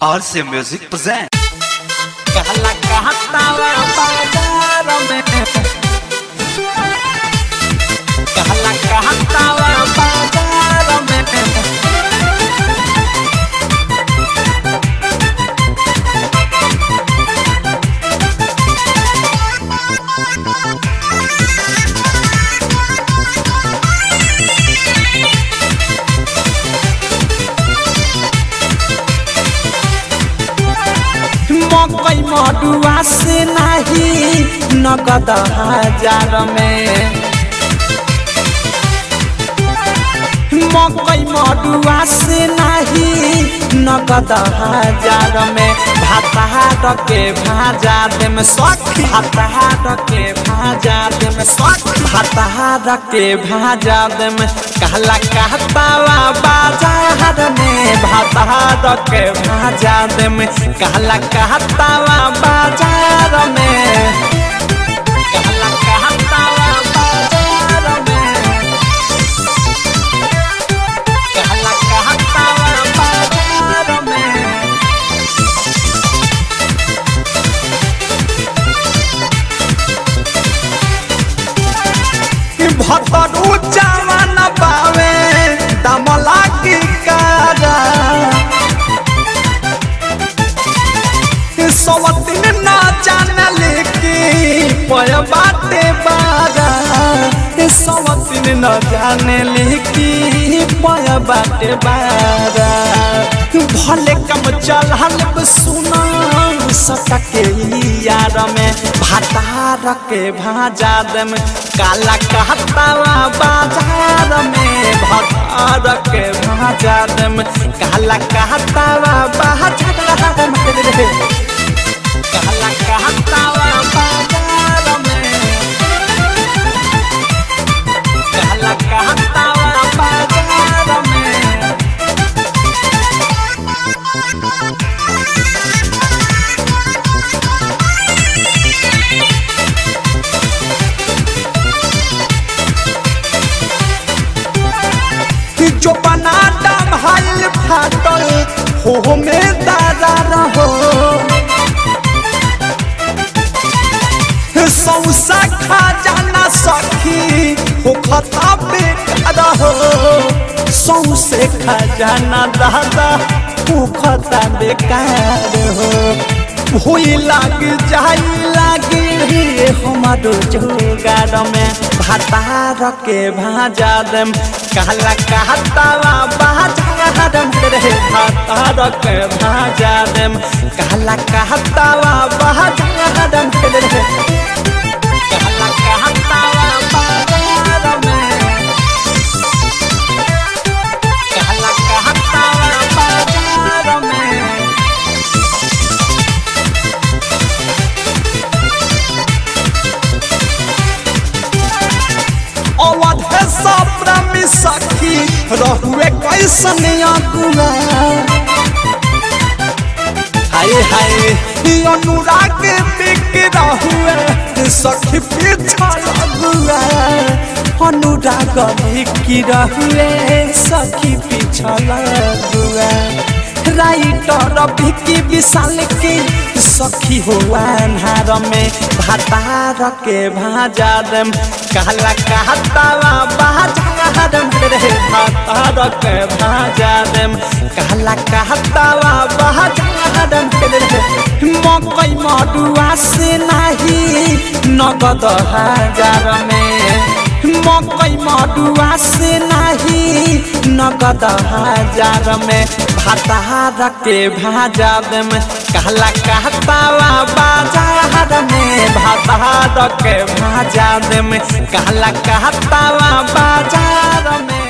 RC Music present. कहला कहतावा बाजार में कहला कहतावा बाजार में मकई मडुआ से नाही नगद हजार में मकई मडुआ से नाही नगद हजार में भातार के भाजा दे में सखी भातार के भाजा दे में सखी भातार के भाजा दे में कहला कहतावा बाजार में भातार के भाजा दे में कहला कहतावा बाजार में कहला कहतावा बाजार में कहला कहतावा बाजार में भतरू जवान पावे दमला की कारा सवतिन ना जानल की पय बाटे बारा सवतिन न जानल की पय बाटे बारा भले कम चल सुना सटके यार में भातार के भाजा दम काला कहतावा बाजार में भातार के भाजा दम काला कहतावा बाजार में काला कहतावा बाजार में काला कहतावा बाजार में जो बना दम हाइल फाटल हो में दादा रहो सौसा खा जाना सखी हो खता बेकार हो सौसे खा जाना दादा हो खता बेकार हो हुई लाग जाई लागी रे हमारो जोगार में भातार के भाजा दम कहला कहतावा बाजार में रे भातार के भाजा दम कहला कहतावा बाजार में रे कहला कहतावा बाजार में कहला कहतावा बाजार में अवध है सप्रामी सखी रहुए कैसन अगुआ हाय हाय ई अनुराग बिक रहुए सखी पीछा लगुआ अनुराग बिक रहुए सखी पीछा लगुआ राइटर भिकी विशाल के सखी हो अन्हार में भातार के भाजा दम कहला कहतावा बाजार में रे भातार के भाजा दम कहला कहतावा बाजार में रे मकई मडुआ से नाही नगद हजार में मकई मडुआ से नाही नगद हजार में भातार के भाजा दम कहला कहतावा बाजार में भातार के भाजा दम कहला कहतावा बाजार में